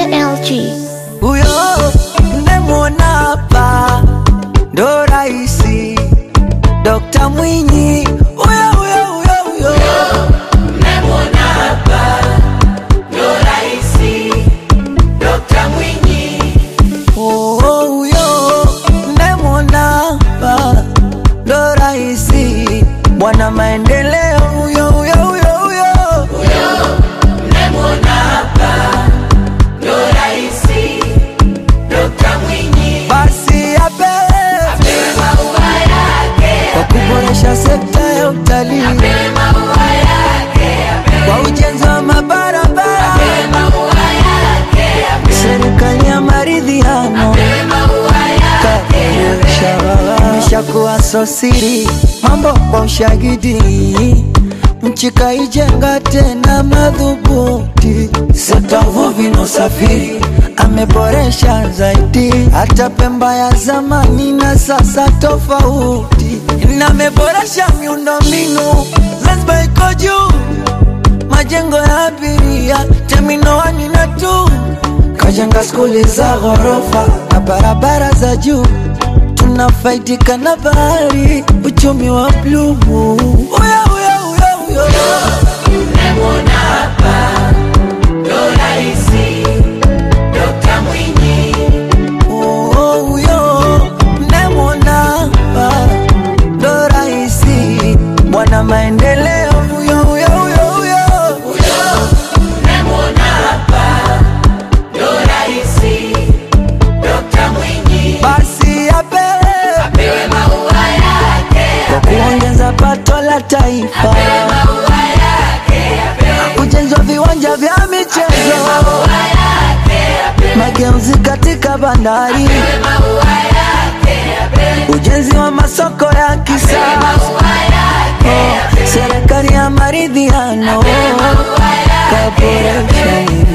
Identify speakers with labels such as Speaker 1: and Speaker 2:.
Speaker 1: LG.
Speaker 2: Huyo mnemwona hapa ndo raisi Dokta Mwinyi, huyo huyo huyo huyo Oh, huyo mnemwona hapa ndo raisi bwana maendeleo, huyo huyo huyo huyo basi apewe kwa kuboresha sekta ya utalii kwa ujenzi wa mabarabara, serikali ya maridhiano imeshakuwa sosiri, mambo kwa ushahidi, nchi kaijenga tena madhubuti, sekta uvuvi na usafiri ameboresha zaidi, hata Pemba ya zamani na sasa tofauti, na ameboresha miundombinu, Zanzibar iko juu majengo ya abiria terminal wani na tu kajenga skuli za ghorofa na barabara za juu tunafaidika na bahari uchumi wa bluu Uya, uya, uya, uya. Oh, oh, huyo mnemwona hapa ndo raisi bwana maendeleo huyo huyo huyo huyo basi apewe kwa kuongeza pato la taifa, ujenzi wa viwanja vya michezo, mageuzi katika bandari, ujenzi wa masoko ya kisasa, serikali ya maridhiano kaboresha